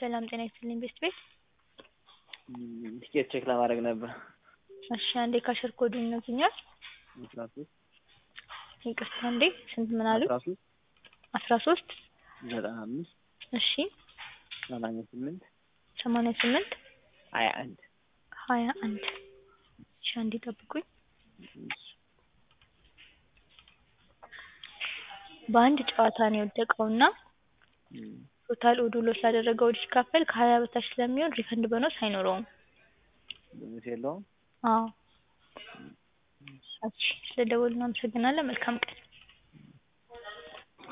ሰላም ጤና ይስጥልኝ ቤስት ቤት። ትኬት ቼክ ለማድረግ ነበር። እሺ አንዴ ካሸር ኮዱን ይነግሩኛል? አስራ ሶስት ይቅርታ አንዴ ስንት ምን አሉ? አስራ ሶስት አስራ ሶስት ዘጠና አምስት እሺ ሰማንያ ስምንት ሰማንያ ስምንት ሀያ አንድ ሀያ አንድ እሺ አንዴ ጠብቁኝ። በአንድ ጨዋታ ነው የወደቀውና ቶታል ኦዱ ሎስ ላደረገው ኦድ ሲካፈል ከሀያ በታች ስለሚሆን ሪፈንድ ቦነስ አይኖረውም። ቦነስ የለውም። አዎ እሺ ስለደወሉ እናመሰግናለን። መልካም ቀን